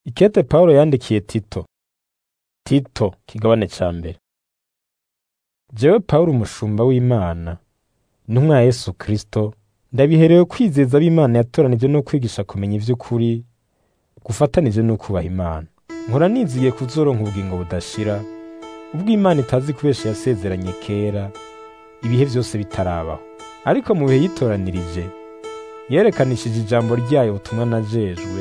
Ikete Pawulo yandikiye Tito. Tito kigabane ca mbere. Jewe Pawulo umushumba w'Imana, intumwa ya Yesu Kristo, ndabiherewe kwizeza ab'Imana yatoranije no kwigisha kumenya ivy'ukuri, gufatanije no kubaha Imana. Nkora nizigiye kuzoronka ubugingo budashira, ubwo Imana itazi kubesha yasezeranye kera, ibihe vyose bitarabaho. Ariko mu bihe yitoranirije, yerekanishije ijambo ryayo ubutumwa najejwe,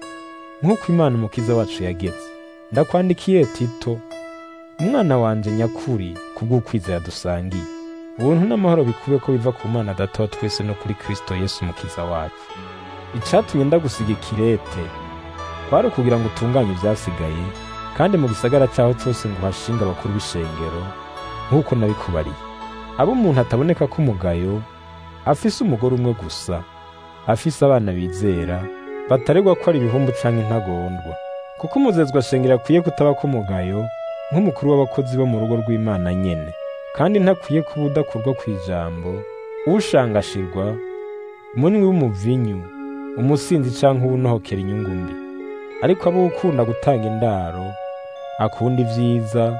nk'uko Imana umukiza wacu yageze. Ndakwandikiye Tito, umwana wanje nyakuri kubw'ukwizera dusangiye. Ubuntu n'amahoro bikube ko biva ku Mana Data wa twese no kuri Kristo Yesu umukiza wacu. Icatumye ndagusiga ikirete, kwari ukugira ngo utunganye ivyasigaye, kandi mu gisagara caho cose ngo uhashinge abakuru b'ishengero, nk'uko nabikubariye. Abo umuntu ataboneka ko umugayo, afise umugore umwe gusa, afise abana bizera, bataregwa ko ari ibihumbu canke intagondwa. Kuko umuzezwa shengero akwiye kutaba ko umugayo, nk'umukuru w'abakozi bo mu rugo rw'Imana nyene. Kandi ntakwiye kuba udakurwa kw'ijambo, ushangashirwa, umunywi w'umuvinyu, umusinzi canke uwunohokera inyungu mbi. Ariko abo ukunda gutanga indaro, akunda ivyiza,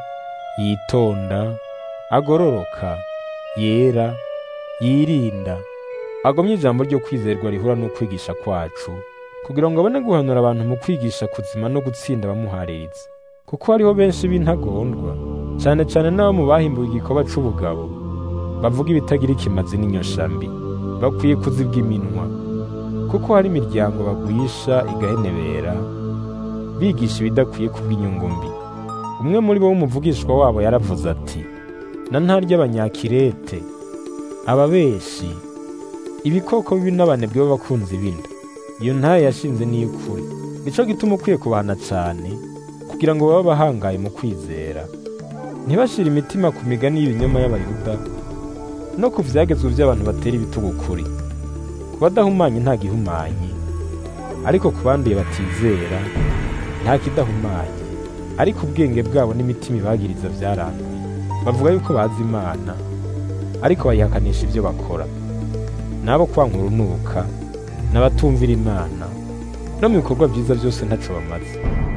yitonda, agororoka, yera, yirinda, agomye ijambo ryo kwizerwa rihura n'ukwigisha kwacu, kugira ngo abone guhanura abantu mu kwigisha kuzima no gutsinda abamuhaririza. Kuko hariho benshi b'intagondwa, cane cane n'abo mu bahimbuwe igikorwa c'ubugabo, bavuga ibitagira ikimazi n'inyosha mbi, bakwiye kuzibwa iminwa, kuko hari imiryango bagwisha igahenebera, bigisha ibidakwiye kubw'inyungu mbi. Umwe muri bo w'umuvugishwa wabo yaravuze ati, na ntarya abanyakirete, ababeshi, ibikoko bibi n'abanebwe b'abakunzi b'inda. Iyo ntaye yashinze n'iy'ukuri. Nico gituma ukwiye kubahana cane, kugira ngo babe abahangaye mu kwizera. Ntibashire imitima ku migani y'ibinyoma y'Abayuda, no ku vyagezwe vy'abantu batera ibitugu ukuri. Ku badahumanye nta gihumanye, ariko ku banduye batizera, nta kidahumanye. Ariko ubwenge bwabo n'imitima ibagiriza vyaranduye. Bavuga yuko bazi Imana, ariko bayihakanisha ivyo bakora. N'abo kwanka urunuka, n'abatumvira Imana, no mu bikorwa vyiza vyose ntaco bamaze.